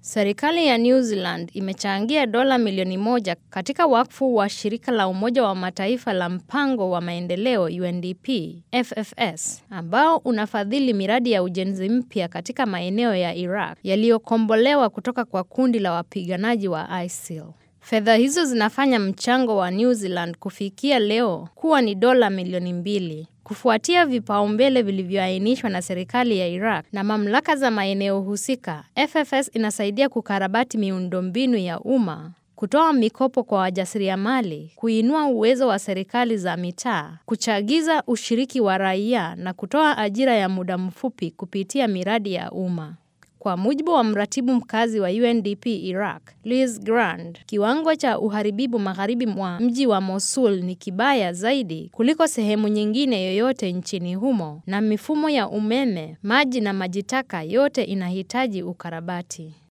Serikali ya New Zealand imechangia dola milioni moja katika wakfu wa shirika la Umoja wa Mataifa la mpango wa maendeleo UNDP FFS ambao unafadhili miradi ya ujenzi mpya katika maeneo ya Iraq yaliyokombolewa kutoka kwa kundi la wapiganaji wa ISIL. Fedha hizo zinafanya mchango wa New Zealand kufikia leo kuwa ni dola milioni mbili kufuatia vipaumbele vilivyoainishwa na serikali ya Iraq na mamlaka za maeneo husika. FFS inasaidia kukarabati miundombinu ya umma, kutoa mikopo kwa wajasiriamali, kuinua uwezo wa serikali za mitaa, kuchagiza ushiriki wa raia na kutoa ajira ya muda mfupi kupitia miradi ya umma. Kwa mujibu wa mratibu mkazi wa UNDP Iraq, Liz Grand, kiwango cha uharibifu magharibi mwa mji wa Mosul ni kibaya zaidi kuliko sehemu nyingine yoyote nchini humo na mifumo ya umeme, maji na maji taka yote inahitaji ukarabati.